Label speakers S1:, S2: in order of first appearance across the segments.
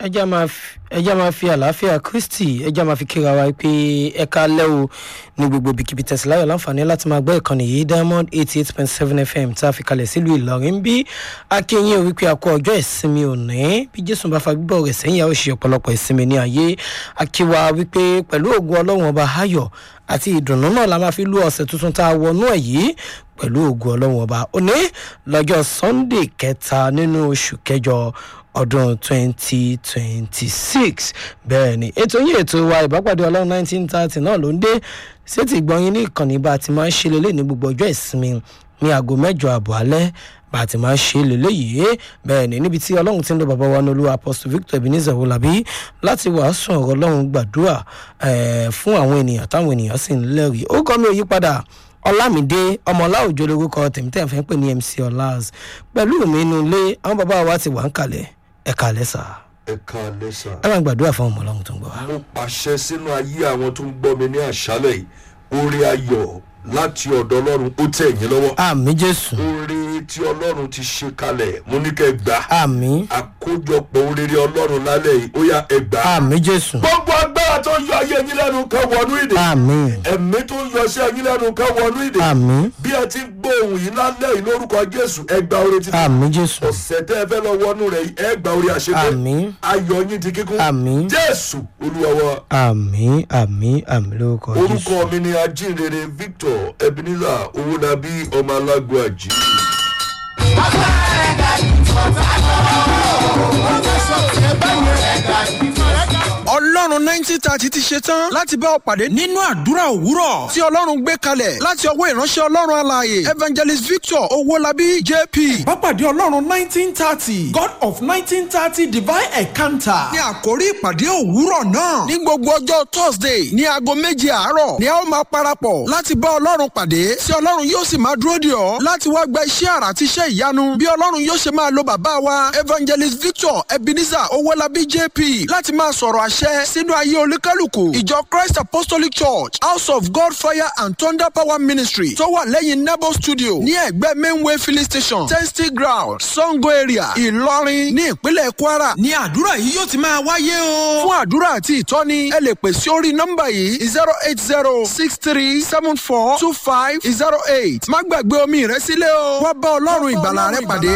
S1: ẹjá máa fi ẹjá máa fi àlàáfíà kristi ẹjá máa fi kíra wa pé ẹka lẹ́wọ̀ ní gbogbo ibikíbi tẹ̀síláyọ̀ láǹfààní láti máa gbọ́ ìkànnì yìí diamond eighty eight point seven fm tá a fi kalẹ̀ sílùú ìlọrin bí akínyìn ò wípé akọ ọjọ́ ìsinmi òní bí jésù bá fa gbígbọ́ rẹ̀ sẹ́yìn àwọn òṣìṣẹ́ ọ̀pọ̀lọpọ̀ ìsinmi ní ayé akíwa wípé pẹ̀lú ògùn ọlọ́run ọba ayọ̀ àti ìdùnnú náà la máa fi lú ọ̀sẹ̀ tuntun tá a wọnú ẹ̀ yìí pẹ̀lú ògùn ọlọ́run ọba òní lọ́jọ́ sunday kẹta nínú oṣù kẹjọ ọdún twenty twenty six bẹ́ẹ̀ ni ètò yìí ètò wa ìbápàdé ọlọ́run nineteen thirty náà ló ń dé sétí ìgbọ̀nyín ní ìkànnì bá a ti máa ń ṣe lélẹ̀ ní gbogbo ọjọ́ ìsinmi ní aago mẹ́jọ àbọ̀ alẹ́ bá a ti máa ń ṣe lélẹ́yìí bẹ́ẹ̀ ni níbi tí ọlọ́run ti ń lo bàbá wa ní olúwa apostle victor ebenezer wọlábí láti wàásù ọ̀rọ̀ ọlọ́run gbàdúrà fún àwọn ènìyàn táwọn ènìyàn sì ń lẹ́rìí ó kọ́ mi ò yí padà ọlámídé ọmọọlá òjò lórúkọ tèmítẹ́ fẹ́ pè ní mc ọlás pẹ̀lú mi inú ilé àwọn bàbá wa ti wà ń kalẹ̀ ẹ̀ka lẹ́sà
S2: ẹ̀ka lẹ́sà.
S1: ẹ máa gbàdúrà fún ọmọ ọlọ́run tó ń gbọ́ wa.
S2: mo pàṣẹ sínú ayé àwọn tó ń gbọ́ mi ní àṣálẹ̀ yìí orí ayọ̀ láti ọ̀dọ̀ ọlọ́run ó tẹ̀ yín lọ́wọ́.
S1: àmì jésù
S2: oore tí ọlọ́run ti ṣe kalẹ̀ mo ní kẹ́ gbà.
S1: àmì
S2: àkójọpọ̀ oríire ọlọ́run lálẹ́ yìí ó yá ẹ gbà.
S1: àmì jésù
S2: gbogbo agbára tó yọ ayé yín lẹ́nu kan wọnú ìdè.
S1: àmì
S2: ẹ̀mí tó yọ sí ẹyin lẹ́nu kan wọnú ìdè.
S1: àmì
S2: bí ẹ ti ń gbóhùn yìí lálẹ́ yìí lórúkọ jésù ẹ gba oore títí.
S1: àmì jésù
S2: ọ̀sẹ̀ tẹ́ ẹ fẹ́ lọ wọnú rẹ̀ yìí, ẹ gba oore àṣepé.
S1: àmì
S2: ayọ̀ yín di kíkún.
S1: àmì
S2: jésù olúwa wa.
S1: àmì àmì àmì lórúkọ jésù.
S2: orúkọ mi ni ajínrere victor ebenezer owónabí ọmọ alágbó àjí.
S3: ọlọ́run nineteen thirty ti ṣe tán láti bá ọ pàdé nínú àdúrà òwúrọ̀ tí ọlọ́run gbé kalẹ̀ láti ọwọ́ ìránṣẹ́ ọlọ́run alààyè evangelist victor owólabí jp.
S4: Bápàdé Ọlọ́run nineteen thirty God of nineteen thirty divine encounter.
S3: ní àkórí ìpàdé òwúrọ̀ náà ní gbogbo ọjọ́ thursday ní aago méje àárọ̀ ni a ó máa parapọ̀ láti bá ọlọ́run pàdé tí ọlọ́run yóò sì máa dúró dè ọ́ láti wá gba iṣẹ́ àrà àti iṣẹ́ ìyanu bí ọlọ́run yóò ṣe máa lo bàbá wa evangelist victor ebenezer owólabí jp láti máa sọ̀rọ̀ àṣẹ sínú ayé olúkálùkù ìjọ christ apostolic church house of god fire and thunder power ministry tó wà lẹ́yìn nebo studio ní ẹ̀gbẹ́ mainway filling station testy ground sango area ìlọrin ní ìpínlẹ̀ kwara ní àdúrà yìí yóò ti máa wáyé o. fún àdúrà àti ìtọ́ni ẹ lè pè sí orí nọ́mbà yìí zero eight zero six three seven four two five zero eight má gbàgbé omi rẹ sílẹ̀ o wá bá ọlọ́run ìgbàlà rẹ pàdé.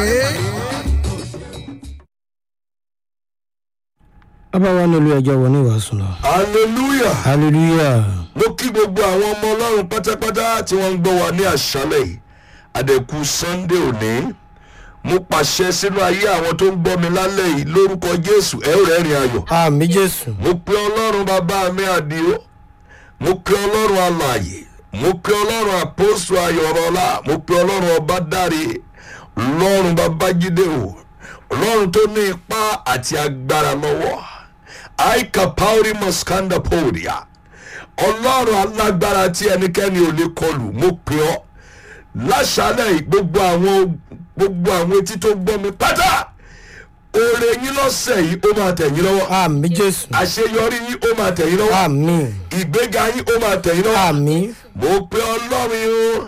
S1: bàbá wa ní olú ẹjọ́ wọ ní ìwàásù náà.
S2: hallelujah
S1: hallelujah
S2: mo kí gbogbo àwọn ọmọ ọlọ́run pátápátá tí wọ́n ń gbọ́ wa ní àṣálẹ̀ yìí àdẹ̀kù sunday òní mo pàṣẹ sínú ayé àwọn tó ń gbọ́ mi lálẹ́ yìí lórúkọ jésù ẹ ó rẹ́rìn ayọ̀
S1: àmì jésù
S2: mo pe ọlọ́run bàbá mi àdìo mo pe ọlọ́run alàyè mo pe ọlọ́run àpòsù ayọ̀rọ̀lá mo pe ọlọ́run ọbádáre ọlọ́run babájídé o ọlọ́run tó ní ipá àti agbára lọ́wọ́ aika pauri moskanda podia ọlọ́run alágbára tí ẹnikẹ́ni ò lè kọlù mo pe ọ́ láṣálẹ̀ yìí gbogbo àwọn gbogbo àwọn etí tó gbọ́ mi pátá oore yín lọ́sẹ̀ yìí ó máa tẹ̀ yín lọ́wọ́
S1: àmì jésù
S2: àṣeyọrí yín ó máa tẹ̀ yín lọ́wọ́
S1: àmì
S2: ìgbéga yín ó máa tẹ̀ yín lọ́wọ́
S1: àmì
S2: mo pe ọlọ́run yín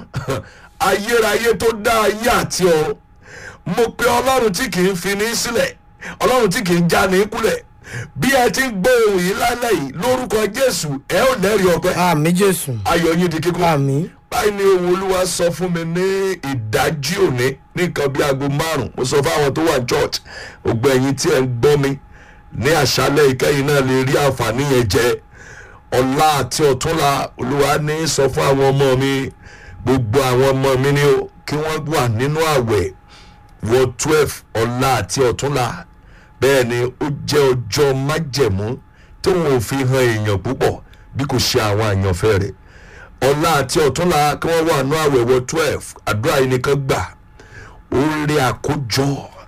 S2: ayérayé tó dá ayé àti ọ̀run mo pe ọlọ́run tí kì í fi ní sílẹ̀ ọlọ́run tí kì í já ní kulẹ̀ bí ẹ ti ń gbọ́ ohun yìí lálẹ́ yìí lórúkọ jésù ẹ ò lẹ́rìí ọpẹ́
S1: àmì jésù
S2: ayọ̀ yín di kíkún
S1: àmì
S2: báyìí ni ohun olúwa sọ fún mi ní ìdájí òní ní nǹkan bíi aago márùn mo sọ fáwọn tó wà ní church gbogbo ẹ̀yin tí ẹ̀ ń gbọ́ mi ní àṣálẹ̀ ìkẹyìn náà lè rí àǹfààní yẹn jẹ ọ̀la àti ọ̀túnla olúwa ní sọ fún àwọn ọmọ mi gbogbo àwọn ọmọ mi ni ó kí wọ́n wà nínú àwẹ̀ wọ twelve ọ̀la àti ọ̀túnla bẹ́ẹ̀ ni ó jẹ́ ọjọ́ májẹ̀mú tí wọn ò fi hàn èèyàn púpọ̀ bí kò ṣe àwọn àyànfẹ́ rẹ̀ ọ̀la àti ọ̀túnla kí wọ́n wà ní àwẹ̀ wọ twelve àdúrà yìí nìkan gbà ó rí àkójọ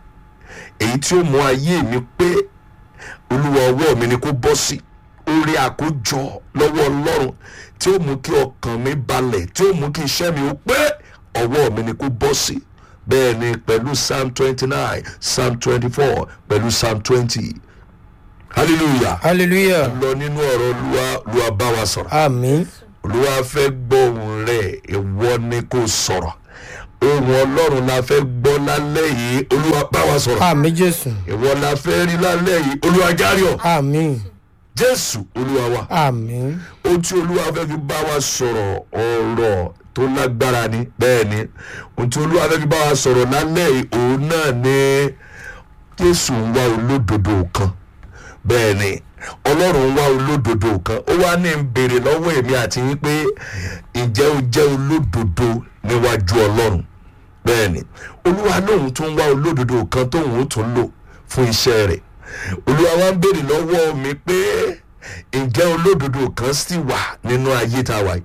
S2: èyí tí ó mú ayé mi pé olúwa ọwọ́ mi ni kó bọ́ sí orí àkójọ lọ́wọ́ ọlọ́run tí ó mú kí ọkàn mi balẹ̀ tí ó mú kí iṣẹ́ mi ó pé ọwọ́ mi ni kó bọ́ sí bẹ́ẹ̀ ni pẹ̀lú psalm twenty nine psalm twenty four pẹ̀lú psalm twenty hallelujah
S1: hallelujah
S2: lọ nínú ọ̀rọ̀ olúwa olúwa bá wa sọ̀rọ̀
S1: àmì
S2: olúwa fẹ́ gbọ́ ohun rẹ̀ ìwọ ni kò sọ̀rọ̀ ohun ọlọ́run la fẹ́ gbọ́ gbọ́ lálẹ́ yìí olúwa bá wa sọ̀rọ̀
S1: àmì jésù
S2: ìwọ la fẹ́ rí lálẹ́ yìí olúwa járe ọ̀
S1: àmì
S2: jésù olúwa wa
S1: àmì
S2: ohun tí olúwa fẹ́ fi bá wa sọ̀rọ̀ ọ̀rọ̀ tó lágbára ni bẹ́ẹ̀ ni ohun tí olúwa fẹ́ fi bá wa sọ̀rọ̀ lálẹ́ yìí òun náà ni jésù ń wá olódodo kan bẹ́ẹ̀ ni ọlọ́run ń wá olódodo kan ó wá ní ń béèrè lọ́wọ́ èmi àti yín pé ǹjẹ́ o jẹ́ olódodo níwájú ọlọ́run bẹ́ẹ̀ ni olúwa lóun tún ń wá olódodo kan tóun ó tún lò fún iṣẹ́ rẹ̀ olúwa wá ń béèrè lọ́wọ́ mi pé ǹjẹ́ olódodo kan sì wà nínú ayé tá a wà yìí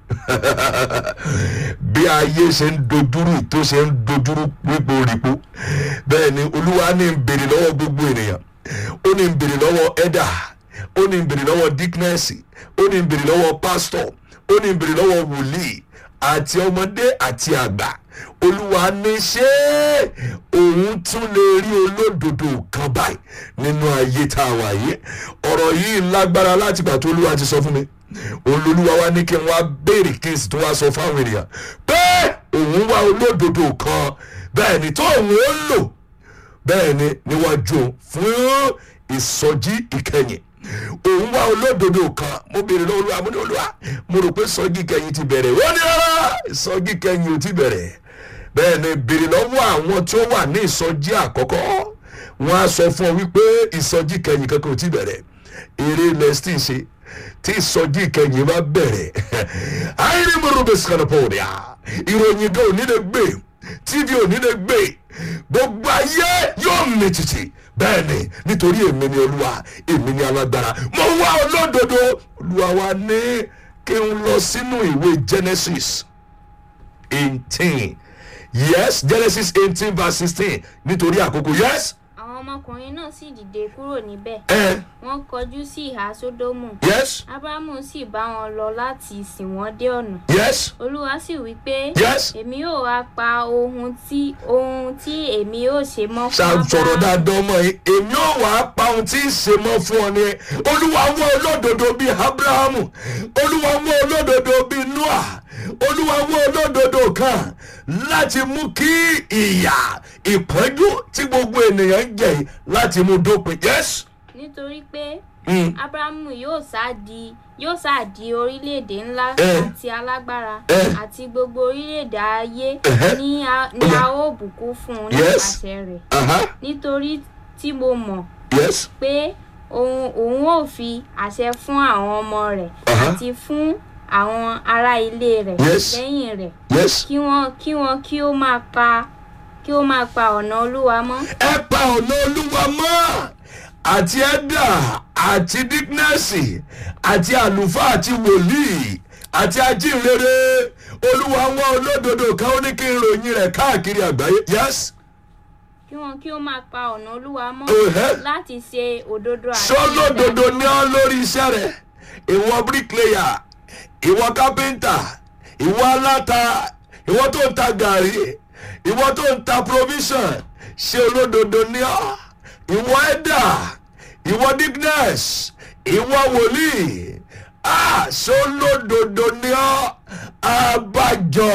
S2: bí ayé ṣe ń dojúrú tó ṣe ń dojúrú ríporípo bẹ́ẹ̀ ni olúwa ní ń béèrè lọ́wọ́ gbogbo ènìyàn ó ní ń béèrè lọ́wọ́ ẹ̀dà ó ní ń béèrè lọ́wọ́ díknẹ́sì ó ní ń béèrè lọ́wọ́ pásítọ̀ ó ní ń béèrè lọ́wọ́ wòlíì àti ọmọdé àti àgbà olúwa ní ṣé òun tún lè rí olódodo kan báyìí nínú ayé tá a wà yìí ọ̀rọ̀ yìí lágbára láti gbà tó olúwa ti sọ fún mi olólùwà wa ní kí n wá béèrè kí n sì tún wá sọ fáwọn ènìyàn pé òun wá olódodo kan bẹ́ẹ̀ ni tó òun ó lò bẹ́ẹ̀ ni níwájú òun fún ìsọjí ìkẹyìn òun wá olódodo kan mo béèrè lọ́wọ́ olúwa mo ní olúwa mo rò pé ìsọjí ìkẹyìn ti bẹ̀rẹ̀ ó ní rárá ìsọjí ìkẹyìn ò ti bẹ̀rẹ̀ bẹ́ẹ̀ ni béèrè lọ́wọ́ àwọn tí ó wà ní ìsọjí àkọ́kọ́ wọ́n á sọ fún ọ wípé ìsọjí ìkẹyìn kankan ò ti bẹ̀rẹ̀ eré lẹ́sítì ṣe tí ìsọjí ìkẹyìn bá bẹ̀rẹ̀ ayélujára skanapọ̀dìà ìròyìn gan òní lè gbé tv òní lè gbé gbogbo ayé yóò mì tìtì bẹ́ẹ̀ ni nítorí èmi ni olúwa èmi ni alágbára mo wá olódodo olúwa wa ní kí n lọ sínú ìwé genesis eighteen yes genesis eighteen verse sixteen nítorí àkókò yes
S5: àwọn ọmọkùnrin náà sì dìde kúrò níbẹ̀
S2: ẹ
S5: wọ́n kọjú sí ìhà sódómù
S2: yes
S5: ábúráhámù sì bá wọn lọ láti sìn wọ́n dé ọ̀nà
S2: yes
S5: olúwa sì wí pé
S2: yes
S5: èmi yóò wá pa ohun tí ohun tí èmi yóò ṣe mọ́ fún
S2: ṣá sọ̀rọ̀
S5: Ábúráhámù.
S2: dáadáa ọmọ yìí èmi ò wá pa ohun tí ń ṣe mọ́ fún ọ ni olúwa wọ́n olódodo bíi abrahamu olúwa wọ́n olódodo bíi noah olúwa wọ́n olódodo kan láti mú kí ìyà ìpọ́njú tí gbogbo ènìyàn ń jẹ yìí láti mú dópin yes.
S5: nítorí pé
S2: Mm.
S5: ábúráhámù yóò sá di yóò sá di orílẹ̀-èdè ńlá
S2: Eh.
S5: àti alágbára
S2: Eh.
S5: àti gbogbo orílẹ̀-èdè ayé
S2: Ẹ̀hẹ́.
S5: ní a ní a ó bùkún fún un
S2: Yes.
S5: nípasẹ̀ rẹ̀
S2: Aha,
S5: nítorí tí mo mọ̀
S2: yes.
S5: pé òun òun ò fi àṣẹ fún àwọn ọmọ rẹ̀
S2: Aha.
S5: àti fún àwọn ará ilé rẹ̀
S2: Yes.
S5: lẹ́yìn rẹ̀
S2: yes.
S5: kí wọ́n kí wọ́n kí ó máa pa kí ó máa pa ọ̀nà olúwa mọ́
S2: ẹ pa ọ̀nà olúwa mọ́ àti ẹ̀dà àti dígnẹ́sì àti àlùfáà àti wòlíì àti ajínrere olúwa wọn olódodo kan ó ní kí n ròyìn rẹ̀ káàkiri àgbáyé yes
S5: kí wọ́n kí ó máa pa ọ̀nà olúwa mọ́
S2: Ẹ̀hẹ́.
S5: láti ṣe òdodo àti
S2: sọlódodo
S5: ìdájọ́.
S2: ní ọ lórí iṣẹ́ rẹ̀ ìwọ bíríkìlẹ̀yà ìwọ kápẹ́ńtà ìwọ aláta ìwọ tó ń ta gàrí ìwọ tó ń ta provision ṣé olódodo ní ọ ìwọ ẹ̀dà ìwọ digness ìwọ wòlíì ah sọlódodo ní ọ abájọ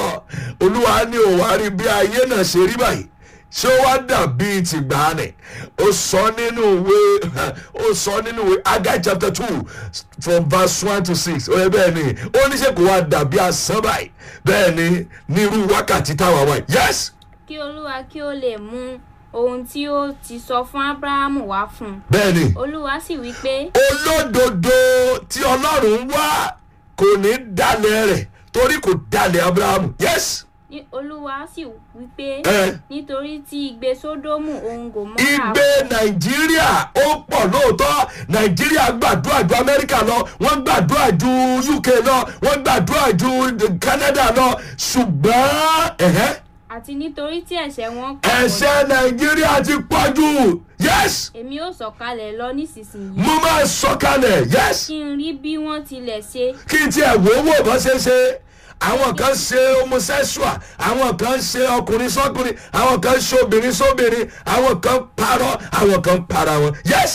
S2: olúwa ní òwárí bí ayé náà ṣe rí báyìí ṣé ó wá dàbí tìgbàanì ó sọ nínú ìwé ó sọ nínú ìwé agai chapter two from verse one to six ó yẹ bẹ́ẹ̀ ni ó ní ṣe kó wá dàbí asán báyìí bẹ́ẹ̀ ni ní irú wákàtí táwa wáyé yes
S5: kí olúwa kí ó lè mú ohun tí ó ti sọ fún ábúráhámù wá fún un
S2: bẹ́ẹ̀ ni
S5: olúwa sì wí pé
S2: olódodo tí ọlọ́run ń wá kò ní dalẹ̀ rẹ̀ torí kò dalẹ̀ abrahamu yes
S5: ní olúwa sì wí pé
S2: ẹ
S5: nítorí tí igbe sódómù òun kò mọ́
S2: igbe nàìjíríà ó pọ̀ lóòótọ́ nàìjíríà gbàdúrà ju amẹ́ríkà lọ wọ́n gbàdúrà ju uk lọ wọ́n gbàdúrà ju canada lọ ṣùgbọ́n ẹ̀hẹ́,
S5: àti nítorí tí ẹ̀ṣẹ̀ wọn pọ̀
S2: ẹ̀ṣẹ̀ nàìjíríà ti pọ̀ jù yes
S5: èmi ó sọ̀kalẹ̀ lọ nísinsìnyí
S2: mo máa sọ̀kalẹ̀ yes
S5: kí n rí bí wọ́n tilẹ̀ ṣe
S2: kí n tiẹ̀ wò ó wò bọ́ ṣe ṣe àwọn kan ṣe homosexual àwọn kan ṣe ọkùnrin sọkùnrin àwọn kan ṣe obìnrin sóbìnrin àwọn kan parọ́ àwọn kan para wọn yes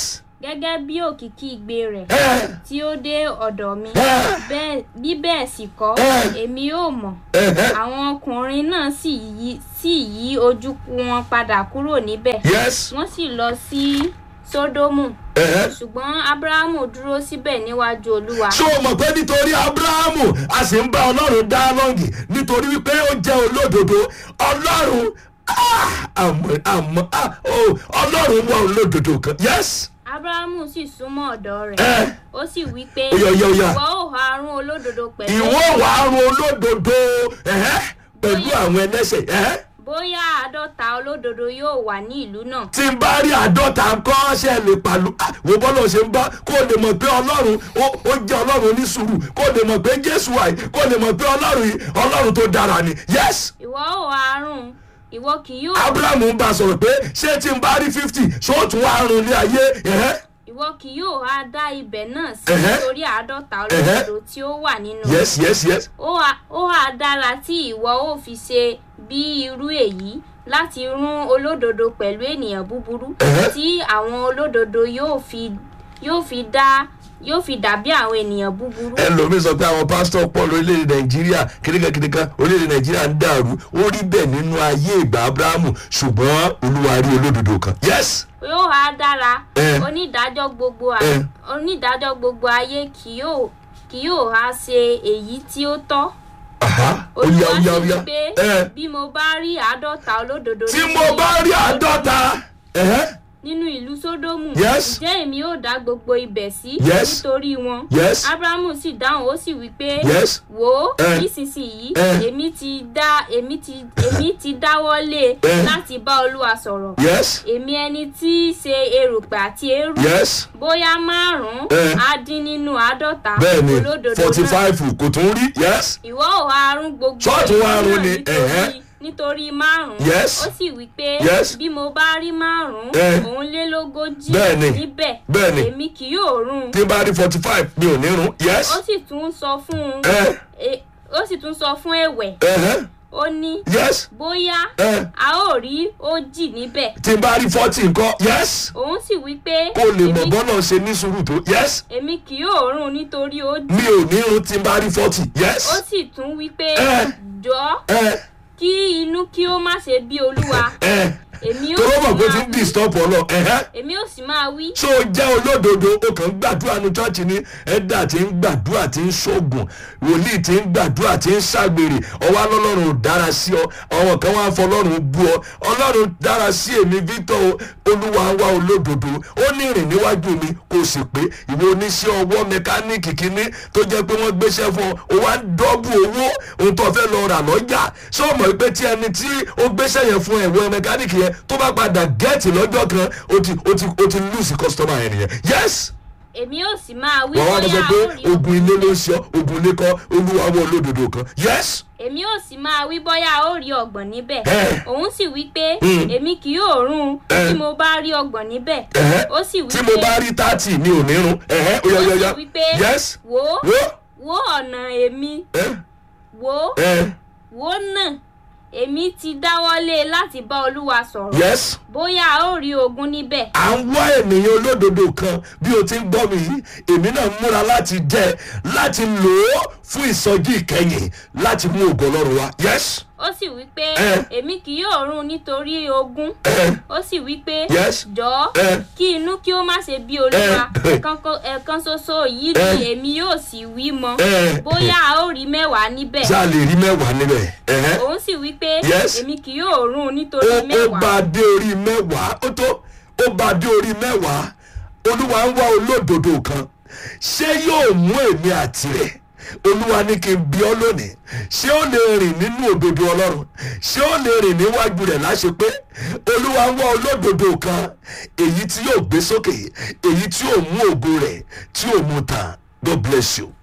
S5: gẹ́gẹ́ bí òkìkí igbe rẹ̀
S2: ẹ
S5: tí ó dé ọ̀dọ̀ mi
S2: ẹ
S5: bẹ́ẹ̀ bí bẹ́ẹ̀ sì kọ́
S2: Ẹ.
S5: èmi ò mọ̀
S2: ẹ
S5: àwọn ọkùnrin náà sì yí sì yí ojú wọn padà kúrò níbẹ̀
S2: yes
S5: wọ́n sì lọ sí sódómù
S2: ẹ
S5: ṣùgbọ́n ábúráhámù dúró síbẹ̀ níwájú olúwa
S2: ṣé o mọ̀ pé nítorí abrahamu a sì ń bá ọlọ́run dá lọ́ngì nítorí wípé ó jẹ́ olódodo ọlọ́run ah, àmọ́ àmọ́ ah, oh, ọlọ́run wà olódodo kan yes
S5: ábúráhámù sì súnmọ́ ọ̀dọ̀ rẹ̀
S2: ẹ
S5: ó sì wí pé
S2: Ó yá, ó yá, ó yá.
S5: ìwọ ò ha arún olódodo pẹ̀lú
S2: ìwọ wà á run olódodo ẹ̀hẹ́, pẹ̀lú àwọn ẹlẹ́sẹ̀ ẹ̀hẹ́.
S5: bóyá àádọ́ta olódodo yóò wà ní ìlú náà
S2: tí n bá rí àádọ́ta nǹkan ṣe lè pàlú ah, wo bọ́lá ṣe ń bá kó lè mọ̀ pé ọlọ́run ó ó jẹ́ ọlọ́run onísùúrù kó lè mọ̀ pé jésù àì kó lè mọ̀ pé ọlọ́run yìí ọlọ́run tó dára ni yes
S5: ìwọ ò ha arún ìwọ kì yóò
S2: abrahamu ń bá a sọ̀rọ̀ pé ṣé tí n bá rí fifty ṣó tún wá run ní ayé ẹ̀hẹ́?
S5: ìwọ kì yóò ha dá ibẹ̀ náà sí
S2: Ẹ̀hẹ́.
S5: nítorí àádọ́ta
S2: Ẹ̀hẹ́.
S5: olódodo tí ó wà nínú
S2: yes yes yes
S5: ó hà- ó hà dára tí ìwọ ò fi ṣe bí irú èyí láti rún olódodo pẹ̀lú ènìyàn búburú
S2: Ẹ̀hẹ́.
S5: tí àwọn olódodo yóò fi yóò fi dá yóò fi dàbí àwọn ènìyàn búburú
S2: ẹlòmíín sọ pé àwọn pásítọ̀ pọ̀ lórílẹ̀‐èdè nàìjíríà kìnìkankìnìkan orílẹ̀‐èdè nàìjíríà ń dàrú ó rí bẹ́ẹ̀ nínú ayé ìgbà abrahamu ṣùgbọ́n olúwa rí olódodo kan yes
S5: yóò hà dára
S2: Ẹ̀.
S5: onídàájọ́ gbogbo à-
S2: Ẹ̀.
S5: onídàájọ́ gbogbo ayé kì yóò kì yóò hà ṣe èyí tí ó tọ́
S2: aha ó yá
S5: olúwa
S2: ó
S5: sì
S2: yá ó
S5: wí
S2: yá
S5: pé
S2: ẹ
S5: bí mo bá rí àádọ́ta olódodo
S2: tí
S5: nínú
S2: mo bá rí
S5: ìlú
S2: àádọ́ta ẹ̀hẹ́,
S5: nínú ìlú sódómù
S2: Yes.
S5: ǹjẹ́ èmi ò dá gbogbo ibẹ̀ sí
S2: Yes.
S5: nítorí wọn
S2: Yes.
S5: abrahamu sì dáhùn ó sì wí pé
S2: Yes.
S5: wò ó
S2: Eh.
S5: nísinsìnyí
S2: Eh.
S5: èmi ti dá èmi ti èmi ti dáwọ́ lé
S2: Eh.
S5: láti bá olúwa sọ̀rọ̀
S2: yes
S5: èmi ẹni tí í ṣe erùpẹ̀ àti eérú
S2: yes
S5: bóyá márùn-ún
S2: Eh.
S5: á dín nínú àádọ́ta
S2: bẹ́ẹ̀ ni
S5: olódodo
S2: forty
S5: náà
S2: five kò tún rí yes
S5: ìwọ ò wá rún gbogbo
S2: Ṣọ́ọ̀tún wá
S5: èyí
S2: run
S5: náà
S2: ni,
S5: nítorí-
S2: ẹ̀hẹ́.
S5: nítorí márùn-ún
S2: Yes.
S5: ó sì wí pé
S2: Yes.
S5: bí mo bá rí márùn-ún
S2: Eh.
S5: òunlélógójì
S2: Bẹ́ẹ̀ ni.
S5: níbẹ̀
S2: Bẹ́ẹ̀ ni.
S5: èmi kì yóò rún
S2: tí n bá rí forty five mi ò ní run yes
S5: ó sì tún sọ fún un
S2: ẹ
S5: e- ó sì tún sọ fún ẹ̀wẹ̀
S2: ẹ̀hẹ́,
S5: ó ní
S2: yes
S5: bóyá
S2: ẹ
S5: a ó rí òjì níbẹ̀
S2: tí n bá rí forty nǹkan yes
S5: òun sì wí pé
S2: kó lè mọ̀
S5: èmi-
S2: bọ́lá ṣe ní sùúrù tó yes
S5: èmi kì yóò rún nítorí òjì
S2: mi ò ní run tí n bá rí forty
S5: ó
S2: yes
S5: sì tún wí pé
S2: Eh.
S5: jọ
S2: ẹ
S5: kí inú kí ó má ṣe bí olúwa
S2: ẹ
S5: èmi ó
S2: tó
S5: sì
S2: mọ̀ pé
S5: máa
S2: tí ń
S5: wí-
S2: disturb ọlọ ẹ̀hẹ́.
S5: èmi ó sì máa wí
S2: ṣó o jẹ́ olódodo o kàn ń gbàdúrà ní chọ́ọ̀chì ní ẹ̀dà tí ń gbàdúrà tí ń ṣoògùn wòlíì tí ń gbàdúrà tí ń ṣàgbèrè ọwọ́ alọ́lọ́run ò dára sí ọ àwọn kan wá fọlọ́run bú ọ ọlọ́run dára sí èmi victor o, olúwa wa olódodo ó ní ìrìn níwájú mi kò sì pé ìwé oníṣẹ́ ọwọ́ mẹkáníìkì kínní tó jẹ́ pé wọ́n gbéṣẹ́ fún ọ o wá ń dọ́bù owó ohun tó fẹ́ lọ rà lọ́jà ṣé o mọ̀ pé tí ẹni tí ó gbéṣẹ́ yẹn fún ẹ̀wọ́ mẹkáníìkì yẹn tó bá padà gẹ́ẹ̀tì lọ́jọ́ kan ó ti ó ti ó ti lùsì kọ́sítọ́mà yẹn nìyẹn yes
S5: èmi ó sì máa wí
S2: wọ́n wá lọ sọ
S5: bóyá
S2: pé
S5: a ó rí
S2: ogun ilé ló ń ṣe ọ́, ogun ilé kọ́ olúwa wọ olódodo kan yes
S5: èmi ó sì máa wí bóyá a ó rí ọgbọ̀n níbẹ̀
S2: Eh.
S5: òun sì wí pé
S2: Mm.
S5: èmi kì yóò rún
S2: Eh.
S5: tí mo bá rí ọgbọ̀n níbẹ̀
S2: ẹ̀hẹ́.
S5: ó sì wí
S2: tí mo bá rí thirty mi ò ní run ẹ̀hẹ́ ó yá
S5: ó
S2: yá
S5: sì
S2: yá
S5: wí pé
S2: yes
S5: wò ó
S2: wo
S5: wò ọ̀nà èmi
S2: ẹ̀
S5: wò ó
S2: ẹ̀
S5: wò ó náà èmi ti dáwọ́lé láti bá olúwa sọ̀rọ̀
S2: yes
S5: bóyá a ó rí ogun níbẹ̀
S2: à ń wá ènìyàn olódodo kan bí o ti ń gbọ́ mi yìí èmi náà múra láti jẹ́ láti lò ó fún ìsọjí ìkẹyìn láti mú ògo ọlọ́run wá yes
S5: ó sì wí pé
S2: Eh.
S5: èmi kì yóò rún nítorí ogun
S2: ẹ̀
S5: ó sì wí pé
S2: Yes.
S5: jọ̀ọ́
S2: Eh.
S5: kí inú kí ó má ṣe bí olúwa
S2: Eh.
S5: ẹ̀kan kó- ẹ̀kan ṣoṣo yìí
S2: Eh.
S5: ni èmi yóò sì wí mọ́
S2: Eh.
S5: bóyá a ó rí mẹ́wàá níbẹ̀
S2: ṣá lè rí mẹ́wàá níbẹ̀ ẹ̀hẹ́.
S5: òun sì wí pé
S2: Yes.
S5: èmi kì yóò rún nítorí
S2: ó ó
S5: mẹ́wàá
S2: bá a dé orí mẹ́wàá ó tó ó bá a dé orí mẹ́wàá olúwa ń wá olódodo kan ṣé yóò mú èmi àti rẹ̀ olúwa ní kí n bí ọ lónìí ṣé ó lè rìn nínú òdodo ọlọ́run ṣé ó lè rìn níwájú rẹ̀ láṣẹ pé olúwa ń wá olódodo kan èyí tí yóò gbé sókè èyí tí yóò mú ògo rẹ̀ tí yóò mú tàn god bless you.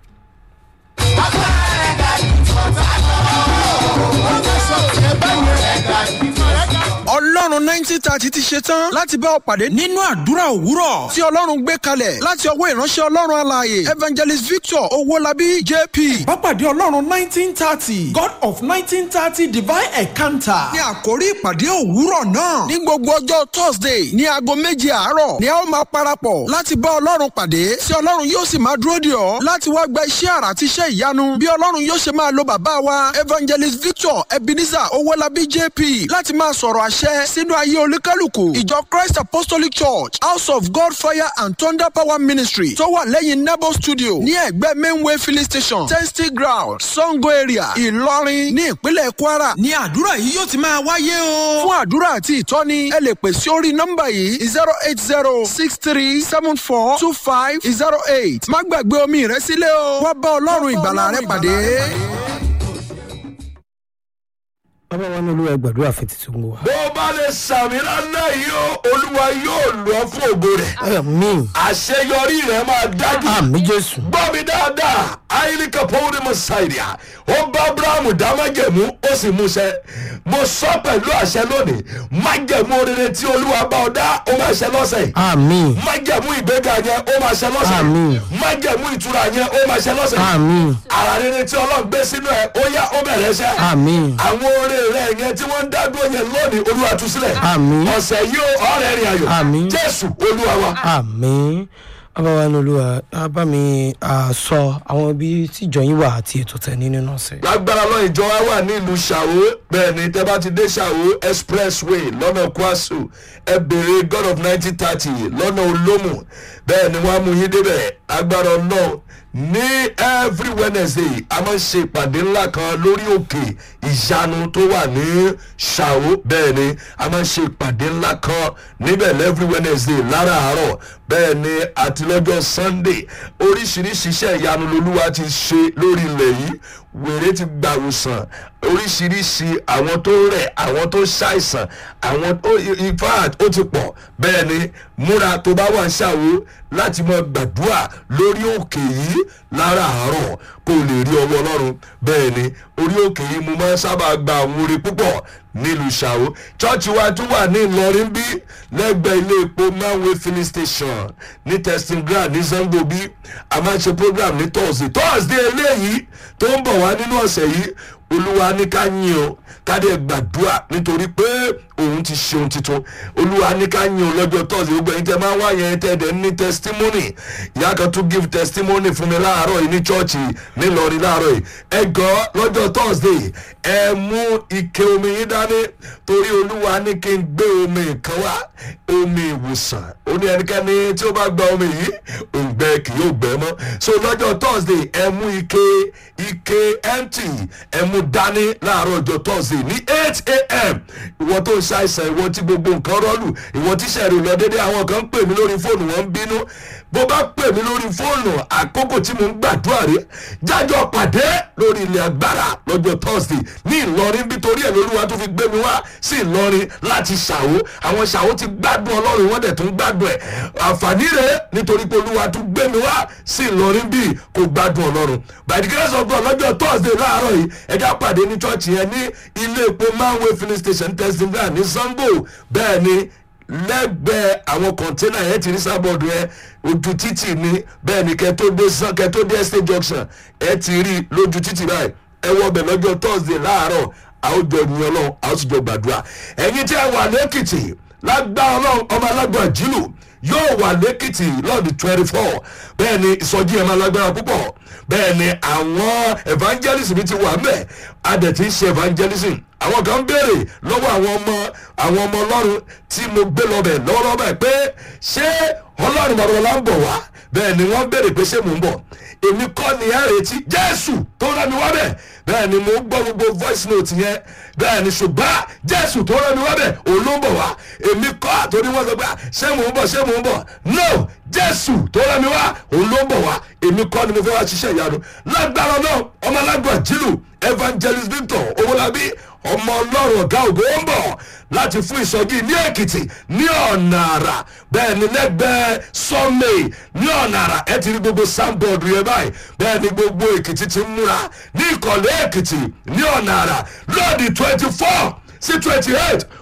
S6: Agbára ẹ̀dá ìfọ̀tà lọ. Ó fẹ́ sọ tiẹ̀ bẹ́ẹ̀ yẹn. Ẹ̀dá ìfọ̀tà
S3: ọlọ́run nineteen thirty ti ṣe tán láti bá ọ pàdé nínú àdúrà òwúrọ̀ tí ọlọ́run gbé kalẹ̀ láti ọwọ́ ìránṣẹ́ ọlọ́run alààyè evangelist victor owólabí jp.
S4: Bápàdé Ọlọ́run nineteen thirty God of nineteen thirty divine encounter.
S3: ní àkórí ìpàdé òwúrọ̀ náà ní gbogbo ọjọ́ thursday ní aago méje àárọ̀ ni a ó máa parapọ̀ láti bá ọlọ́run pàdé tí ọlọ́run yóò sì máa dúró dè ọ́ láti wá gba iṣẹ́ àrà àti iṣẹ́ ìyanu bí ọlọ́run yóò ṣe máa lo bàbá wa evangelist victor ebenezer owólabí jp láti máa sọ̀rọ̀ àṣẹ sínú ayé olúkálùkù ìjọ christ apostolic church house of god fire and thunder power ministry tó wà lẹ́yìn nebo studio ní ẹ̀gbẹ́ mainway filling station testing ground sango area ìlọrin ní ìpínlẹ̀ kwara ní àdúrà yìí yóò ti máa wáyé o. fún àdúrà àti ìtọ́ni ẹ lè pè sí orí nọ́mbà yìí zero eight zero six three seven four two five zero eight má gbàgbé omi rẹ sílẹ̀ o wá bá ọlọ́run ìgbàlà rẹ pàdé.
S1: bàbá wa ní olúwa gbàdúrà fún títún gbọ́ wa.
S2: bó o bá lè sàmì lálẹ́ yìí o olúwa yóò lọ fún ògo rẹ̀
S1: àmì
S2: àṣeyọrí rẹ̀ máa dájú.
S1: àmì jésù
S2: gbọ́ mi dáadáa ayélujá pọ́wọ́dé mọ̀ ṣáìdìá ó bá abrahamu dá májẹ̀mú ó sì múṣẹ mo sọ pẹ̀lú àṣẹ lónìí májẹ̀mú oríire tí olúwa bá ọ dá ó máa ṣẹ lọ́sẹ̀ yìí
S1: àmì
S2: májẹ̀mú ìgbéga yẹn ó máa ṣẹ lọ́sẹ̀
S1: Àmín.
S2: yìí májẹ̀mú ìtura yẹn ó máa ṣẹ lọ́sẹ̀ yìí
S1: àmì
S2: ara rere tí ọlọ́run gbé sínú ẹ̀ ó yá ó bẹ̀rẹ̀ ṣẹ́
S1: àmì
S2: àwọn oore rẹ yẹn tí wọ́n ń dá dúró yẹn lónìí olúwa tú sílẹ̀
S1: Àmín.
S2: ọ̀sẹ̀ yìí ó ọ̀rẹ́ rìn ayọ̀
S1: Àmín.
S2: jésù olúwa wa.
S1: àmì bàbá wa ní olúwa á bá mi à, sọ àwọn ibi tí ìjọ yín wà àti ètò tẹ̀ ní nínú ọ̀sẹ̀.
S2: lágbára lọ ìjọ wa wà ní ìlú ṣàwó bẹ́ẹ̀ ni tẹ́ bá ti dé ṣàwó expressway lọ́nà kwasu ẹ béèrè god of nineteen thirty lọ́nà olómù bẹ́ẹ̀ ni wọ́n á mú yín débẹ̀ lágbára náà ní every wednesday a máa ń ṣe ìpàdé ńlá kan lórí òkè ìyanu tó wà ní ṣàwó bẹ́ẹ̀ ni a máa ń ṣe ìpàdé ńlá kan níbẹ̀ every wednesday láràárọ̀ bẹ́ẹ̀ ni àti lọ́jọ́ sunday oríṣiríṣi iṣẹ́ ìyanu lolúwa ti ṣe lórí ilẹ̀ yìí wèrè ti gbàwòsàn oríṣiríṣi àwọn tó rẹ̀ àwọn tó ṣàìsàn àwọn tó in fact ó ti pọ̀ bẹ́ẹ̀ ni múra tó bá wà ń ṣàwó láti mọ gbàdúrà lórí òkè yìí láràárọ̀ kó o lè rí ọwọ́ ọlọ́run bẹ́ẹ̀ ni orí òkè yìí mo máa ń sábà gba àwọn orin púpọ̀ nílùú ṣàwó chọ́ọ̀chì wa tún wà ní ìlọrin bí lẹ́gbẹ̀ẹ́ ilé epo manway filling station ní testing ground ní zango bí a máa ń ṣe program ní thursday thursday eléyìí tó ń bọ̀ wá nínú ọ̀sẹ̀ yìí olúwa ní ká yín o ká dẹ̀ gbàdúrà nítorí pé òun ti ṣe ohun tuntun olúwa ní ká yín o lọ́jọ́ thursday gbogbo ẹ̀yin tẹ́ máa ń wá yẹn tẹ́ dẹ̀ ní testimony ìyá kan tún give testimony fún mi láàárọ̀ yìí ní chọ́ọ̀chì nílọrin láàárọ̀ yìí ẹ gọ́ lọ́jọ́ thursday ẹ mú ike omi yín dání torí olúwa ní kí n gbé omi kan wá omi ìwòsàn ó ní ẹnikẹ́ni tí ó bá gba omi yìí òǹgbẹ kì yóò gbẹ mọ́ so lọ́jọ́ thursday ẹ mú ike ike empty ẹ mú dání láàárọ̀ ọjọ́ thursday ní eight a.m. ìwọ tó ń ṣàìsàn ìwọ tí gbogbo nǹkan rọ́ọ̀lù ìwọ tí sẹ̀rì lọ dédé àwọn kan ń pè mí lórí fóònù wọn ń bínú bó bá pè mí lórí fóònù àkókò tí mo ń gbàdúrà rẹ jájọ pàdé lórí ilẹ̀ agbára lọ́jọ́ thursday ní ìlọrin bí torí ẹ̀ lolúwa tó fi gbé mi wá sí ìlọrin láti ṣàwó àwọn ṣàwó ti gbádùn ọlọ́run wọ́n dẹ̀ tún gbádùn ẹ̀ àǹfààní rẹ̀ nítorí pé olúwa tún gbé mi wá sí ìlọrin bí kò gbádùn ọlọ́run by the grace of god lọ́jọ́ thursday láàárọ̀ yìí ẹja pàdé ní church yẹn ní ilé epo manway filling station testing ground ní sango bẹ́ẹ̀ ni lẹ́gbẹ̀ẹ́ àwọn kọ̀ńténà yẹn ti rí sábọ̀dù yẹn ojú títì ni bẹ́ẹ̀ ni kẹ́ tó dé san kẹ́ tó dé estate junction ẹ ti rí lójú títì báyìí ẹ wọ bẹ̀ lọ́jọ́ thursday láàárọ̀ àwùjọ ìyẹn ọlọ́run àwùjọ gbàdúrà ẹ̀yin tí ẹ wà lẹ́kìtì lágbá ọlọ́run ọmọ alágbà jìlù yóò wà lẹ́kìtì lọ́ọ̀dì twenty four bẹ́ẹ̀ ni ìsọjí ẹ̀ máa lágbára púpọ̀ bẹ́ẹ̀ ni àwọn evangelism ti wà mẹ́ adẹ̀ ti ń ṣe evangelism àwọn kan béèrè lọ́wọ́ àwọn ọmọ àwọn ọmọ ọlọ́run tí mo gbé lọ́bẹ̀ lọ́wọ́lọ́wọ́ báyìí pé ṣé ọlọ́run bàbá ń bọ̀ wá bẹ́ẹ̀ ni wọ́n béèrè pé ṣé mò ń bọ̀ èmi kọ́ ni ẹ retí jésù tó rẹ́ mi wá bẹ̀ bẹ́ẹ̀ ni mo ń gbọ́ gbogbo voice note yẹn bẹ́ẹ̀ ni ṣùgbọ́n jésù tó rẹ́ mi wá bẹ̀ òun ló ń bọ̀ wá èmi kọ́ àtòrí wọn sọ pé ṣé mò ń bọ̀ ṣé mò ń bọ̀ no jésù tó rẹ́ mi wá òun ló ń bọ̀ wá èmi kọ́ ni mo fẹ́ wá ṣiṣẹ́ ìyanu lágbára náà ọmọ alágbà jìlù evangelist victor owolabi ọmọ ọlọ́run ọ̀gá ògo ń bọ̀ láti fún ìsọjí ní èkìtì ní ọ̀nà àrà bẹ́ẹ̀ ni lẹ́gbẹ̀ẹ́ sọ́mẹ̀ ní ọ̀nà àrà ẹ ti rí gbogbo soundboard yẹn báyìí bẹ́ẹ̀ ni gbogbo èkìtì ti ń múra ní ìkọ̀lẹ́ èkìtì ní ọ̀nà àrà lọ́ọ̀dì twenty four sí twenty eight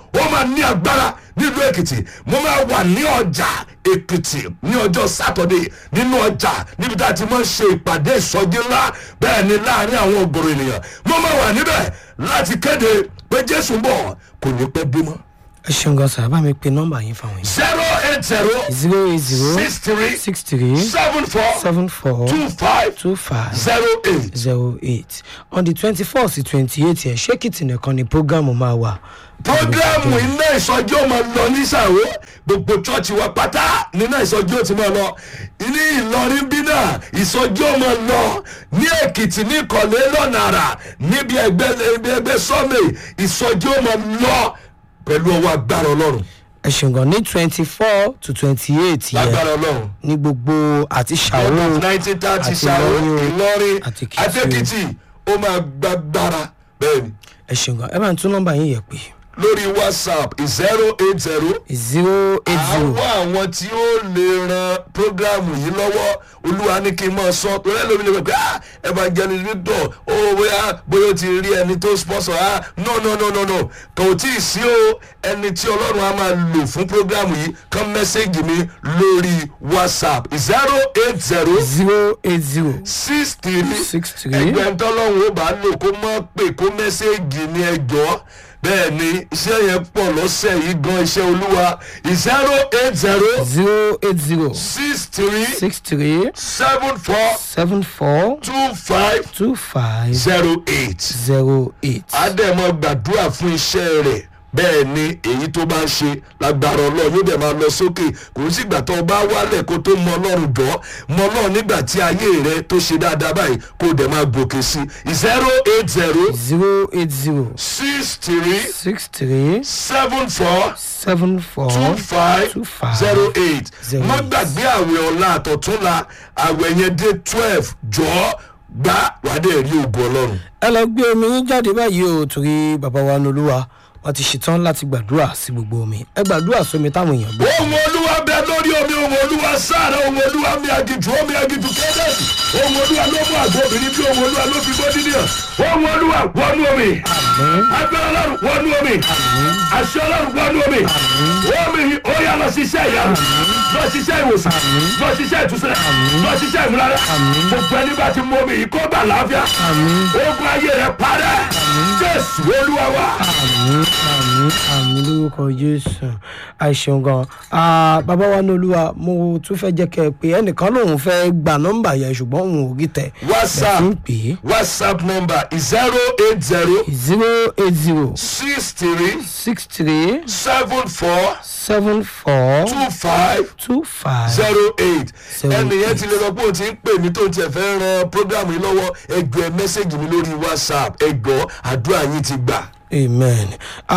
S2: ó máa ní agbára nílùú èkìtì mo máa wà ní ọjà èkìtì ní ọjọ́ sátọ̀dé nínú ọjà níbi tá a ti máa ń ṣe ìpàdé ìsọjí ńlá bẹ́ẹ̀ ni láàrin àwọn ògbòrò ènìyàn mo máa wà níbẹ̀ láti kéde pé jésù ń bọ̀ kò ní pẹ́ bímọ.
S1: ẹ ṣeun gan sir bá mi pe nọ́mbà yín fáwọn yìí.
S2: zero eight zero
S1: zero eight zero
S2: six three
S1: six three
S2: seven four
S1: seven four
S2: two five
S1: two five
S2: zero eight.
S1: zero eight on the twenty four sí twenty eight yẹn ṣé kìtì nìkan ni programu máa wà.
S2: programu iná ìsọjí ó máa lọ ní sàwó gbogbo chọọchì wa pátá níná ìsọjí ó ti máa lọ ní ìlọrin bí náà ìsọjí ó máa lọ ní èkìtì ní ìkọ̀lé lọ́nà àrà níbi ẹgbẹ́ ibi ẹgbẹ́ sọ́mẹ̀ ìsọjí ó máa lọ pẹ̀lú ọwọ́ agbára ọlọ́run
S1: ẹ ṣeun gan ní twenty four to twenty eight yẹn
S2: lágbára ọlọ́run.
S1: ní gbogbo àti ṣàwó
S2: nineteen thirty
S1: àti
S2: ṣàwó
S1: Ìlọrin,
S2: ìlọrin
S1: àti Èkìtì.
S2: àtẹkìtì ó máa gbàgbára bẹ́ẹ̀ ni
S1: ẹ ṣeun gan ẹ bá ń tún nọ́mbà yín yẹ pé
S2: lórí whatsapp zero eight zero
S1: zero eight zero
S2: àwọn àwọn tí ó lè ran programu yìí lọ́wọ́ olúwa ní kí n máa sọ torí ẹlòmí lè pẹ́ ah evangelist victor ó bóyá bóyá ó ti rí ẹni tó sponsor ah no no no no no kò tí ì sí o ẹni tí ọlọ́run á máa lò fún programu yìí kàn mẹ́sẹ̀gì mi lórí whatsapp zero eight zero
S1: zero eight zero
S2: six three
S1: Six three.
S2: ẹgbẹ́ ntọ́lọ́run ó bá lò kó mọ́ pé kó mẹ́sẹ̀gì ní ẹjọ́ bẹ́ẹ̀ ni iṣẹ́ yẹn pọ̀ lọ́sẹ̀ yìí gan iṣẹ́ olúwa zero eight zero
S1: zero eight zero
S2: six three
S1: six three
S2: seven four
S1: seven four
S2: two five
S1: two five
S2: zero eight.
S1: zero eight.
S2: àdèmọ gbàdúrà fún iṣẹ́ rẹ̀ bẹ́ẹ̀ ni èyí tó bá ń ṣe lágbára ọlọ́run yóò dẹ̀ máa lọ sókè kò sí ìgbà tó o bá wálẹ̀ kó tó mọ ọlọ́run jọ mọ ọlọ́run nígbà tí ayé rẹ tó ṣe dáadáa báyìí kó o dẹ̀ máa gòkè sí zero eight zero
S1: zero eight zero
S2: six three
S1: six three
S2: seven four
S1: seven four
S2: two five
S1: two five
S2: zero eight
S1: zero
S2: má
S1: eight.
S2: gbàgbé àwẹ̀ ọ̀la àtọ̀túnla àwẹ̀ yẹn dé twelve jọ́ gbá wàá dẹ̀ rí ògùn ọlọ́run.
S1: ẹ lọ gbé omi yín jáde báyìí o torí bàbá wa nolúwa wọn ti ṣetán láti gbàdúrà sí gbogbo omi ẹ gbàdúrà sómi táwọn èèyàn gbé.
S2: ohun olúwa bẹ lórí omi ohun olúwa sára ohun olúwa mi àgìjù omi àgìjù kẹ́dẹ́sì ohun olúwa ló mú àgbo obìnrin bí ohun olúwa ló fi bọ́ dídìyàn ohun olúwa wọnú omi agbára ọlọ́run wọnú omi àṣẹ ọlọ́run wọnú omi omi yìí ó yà lọ ṣiṣẹ́ ìyanu lọ ṣiṣẹ́ ìwòsàn lọ ṣiṣẹ́ ìtúsílẹ̀ lọ ṣiṣẹ́ ìmúlára gbogbo ẹni bá ti mú omi yìí kó bà láàfíà ogun ayé rẹ parẹ́ jésù olúwa wa.
S1: àmì àmì àmì lórúkọ jésù àìṣeun gan Ah, bàbá wa nolúwa mo tún fẹ́ jẹ́ kẹ́ ẹ pé ẹnìkan lòun fẹ́ gba nọ́mbà yẹn ṣùgbọ́n òun ò rí tẹ̀
S2: whatsapp
S1: ń pè é
S2: whatsapp number zero eight zero
S1: zero eight zero
S2: six three
S1: six three
S2: seven four
S1: seven four
S2: two five
S1: two five
S2: zero eight
S1: Zero
S2: ẹnìyẹn
S1: eight.
S2: ti lè lọ pé òun ti ń pè mí tó ń tiẹ̀ fẹ́ ran program yìí lọ́wọ́ ẹgbẹ́ ẹ mẹ́sẹ̀gì mi lórí whatsapp ẹgbọ́ àdúrà yín ti gbà.
S1: amen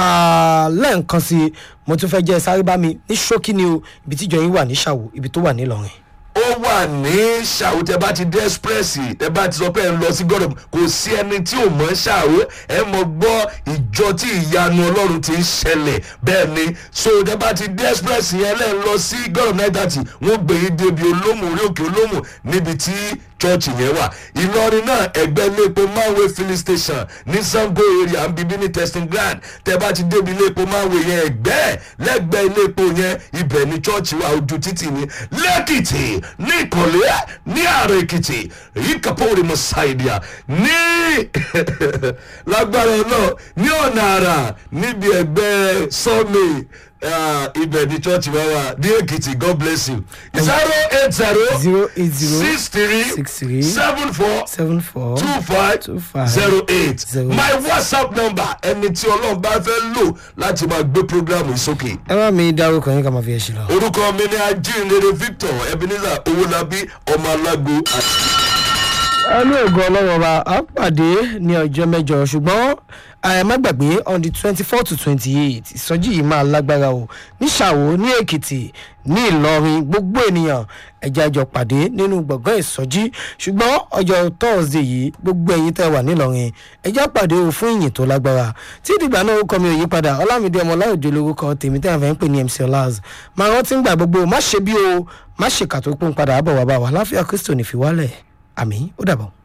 S1: Ah, lẹ́ẹ̀kan sí i mo tún fẹ́ jẹ́ sáré bá mi ní ṣókí ni o ibi tíjọ yín wà ní ṣàwò ibi tó wà nílọrin.
S2: ó wà ní ṣàwó tẹ bá ti dé express tẹ bá ti sọ pé ẹ ń lọ sí gọdọ kò sí ẹni tí ò mọ ṣàwó ẹ mọ gbọ́ ìjọ tí ìyanu ọlọ́run ti ń ṣẹlẹ̀ bẹ́ẹ̀ ni so tẹ bá ti dé express yẹn lẹ́ ń lọ sí gọdọ náà dàtí wọ́n gbé yín débi olómù orí òkè olómù níbi tí chọ́ọ̀chì yẹn wà ìlọrin náà ẹgbẹ́ iléepo manway filling station ní sango area ń bíbí ní testing ground tẹ bá ti débi iléepo manway yẹn ẹgbẹ́ lẹ́gbẹ́ iléepo yẹn ibẹ̀ ní chọ́ọ̀chì wa ojú títì ní lẹ́kìtì ní ìkọ̀lé ní ààrẹ èkìtì èyí kàpọ̀wòrì mọ̀sáìdìà ní lágbára náà ní ọ̀nà àrà níbi ẹgbẹ́ sọ́ọ̀mì ibẹ̀ ní chọ́ọ̀chì wa wà ní èkìtì god bless you zero eight zero
S1: zero eight zero
S2: six three
S1: six three
S2: seven four
S1: seven four
S2: two five
S1: two five
S2: zero eight
S1: zero
S2: my whatsapp number ẹni tí ọlọ́run bá fẹ́ lò láti máa gbé programu yìí sókè
S1: ẹ bá mi dárúkọ yín ká máa fi ẹ ṣe lọ.
S2: orúkọ mi ni ajínrere victor ebenezer owolabi ọmọ alágo
S1: ẹnu ògùn ọlọ́wọ́ wa á pàdé ní ọjọ́ mẹ́jọ ṣùgbọ́n ẹ má gbàgbé on the twenty four to twenty eight ìsọjí yìí máa lágbára o ní ṣàwó ní èkìtì ní ìlọrin gbogbo ènìyàn ẹja jọ pàdé nínú gbọ̀ngàn ìsọjí ṣùgbọ́n ọjọ́ thursday yìí gbogbo ẹ̀yin tẹ́ wà nílọrin ẹja pàdé o fún ìyìn tó lágbára tí ìdìgbà náà ó kọ́ mi ò yí padà ọlámídé ọmọláòjò lórúkọ tèmi tẹ́ àfẹ́ ń pè ní mc ọlaz máa rántí ń gbà gbogbo má ṣe bí o má ṣe kàtó pọ́n padà bọ̀ wá bá wa láfíà kristo ní fi wálẹ̀ àmì ó dàbọ̀.